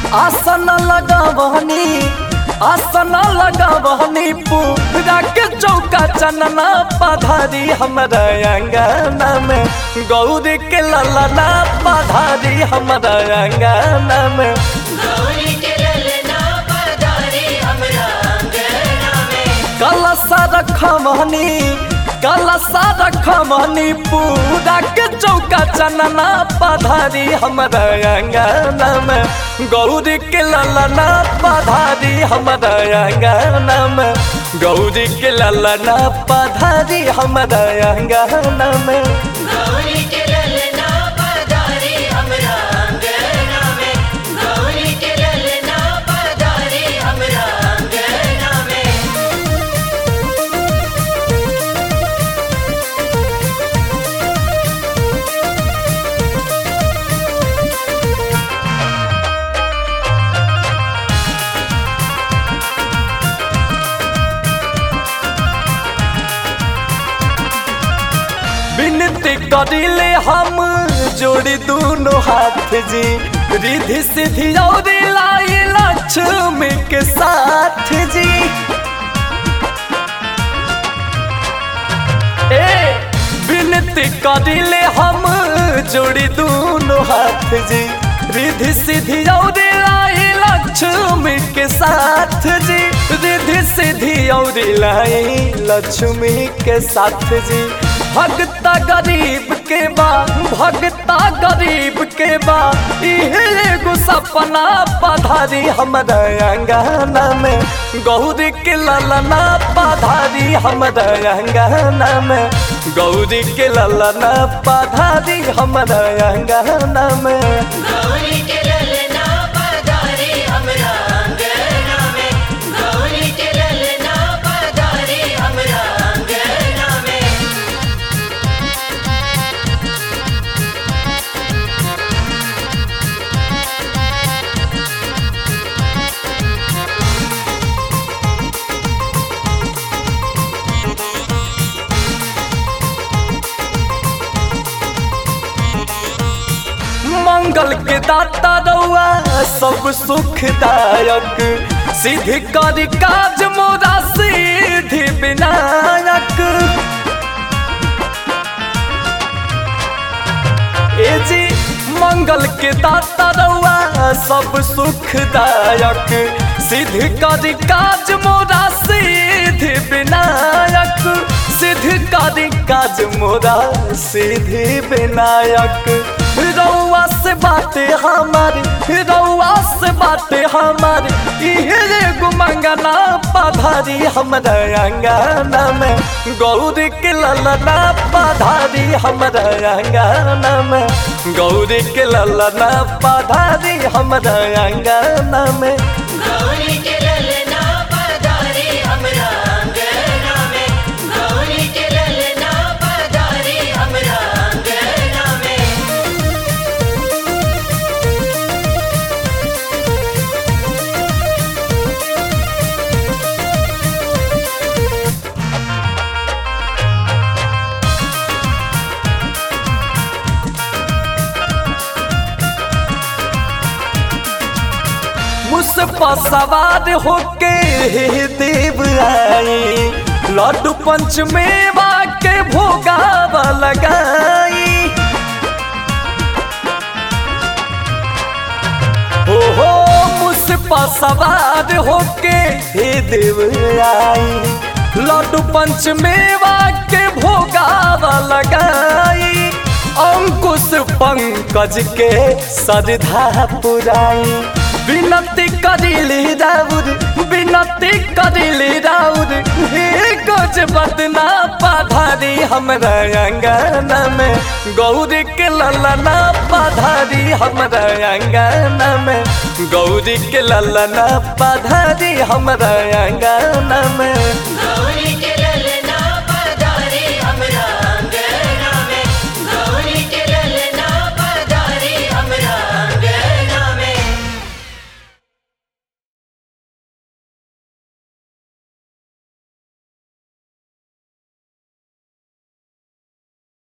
आसन लगावनी आसन लगावनी पूरा के चौका चनना पधारी हमारा अंगना में गौरी के ललना पधारी हमारा अंगना में गौरी के ललना पधारी हमरा अंगना में कलसा रखमनी कलसा रखमनी पूरा के चौका चनना पधारी हमारा अंगना में गौरी के ललना पधारी हमारा अंगना में गौरी के ललना पधारी हमारा अंगना में गौरी के ललना पधारी हमरा अंगना में गौरी के ललना पधारी हमरा अंगना में विनती करिले हम जोड़ी दोनों हाथ जी रिधि सिद्धि और लाई लक्ष्मी के साथ जी ए विनती करिले हम जोड़ी दोनों हाथ जी रिधि सिद्धि और लाई लक्ष्मी के साथ जी रिधि सिद्धि और लाई लक्ष्मी के साथ जी भगता गरीब के बा भगता गरीब के बा इहे एगो सपना पधारी हमारा अंगना में गौरी के ललना पधारी हमारा अंगना में गौरी के ललना पधारी हमारा अंगना में गौरी के ललना पधारी हमरा अंगना में गौरी के ललना पधारी हमरा अंगना में मंगल के दाता रउआ सब सुखदायक सिद्धि करी काज मोरा सिद्धि विनायक ए जी मंगल के दाता रउआ सब सुखदायक सिद्धि करी काज मोरा सिद्धि विनायक सिद्धि करी काज मोरा सिद्धि विनायक रउआ से बाटे हमारी रउआ से बाटे हमारी इहे एगो मंगना पधारी हमारा अंगना में गौरी के ललना पधारी हमारा अंगना में गौरी के ललना पधारी हमारा अंगना में गौरी के ललना पधारी हमरा अंगना में गौरी के ललना पधारी हमरा अंगना में मुझ पर सवार होके हे देव आई लड्डू पंच मेवा के भोगावा लगाई हो हो मुझ पर सवार होके हे देव आई लड्डू पंच मेवा के भोगावा लगाई अंकुश पंकज के सरधा पुराई विनती करिली राउर विनती करिली राउर हे गज बदना पधारी हमरा अंगना में गौरी के ललना पधारी हमरा अंगना में गौरी के ललना पधारी हमरा अंगना में गौरी के